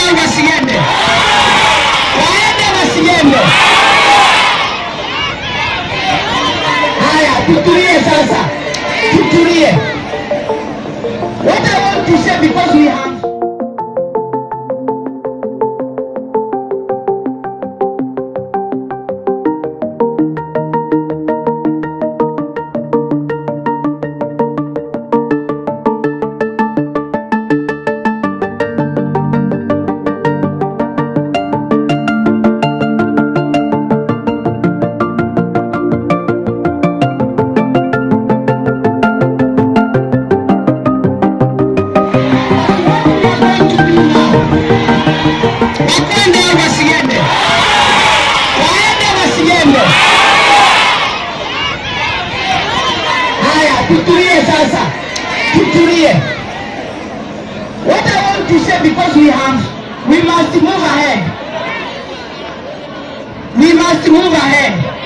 au wasiende? Waende wasiende? Haya, tutulie sasa, tutulie. What I want to say because we have Wakwende au wasiende? Waende wasiende? Haya, tutulie sasa, tutulie. What I want to say because we have, we must move ahead. We must move ahead.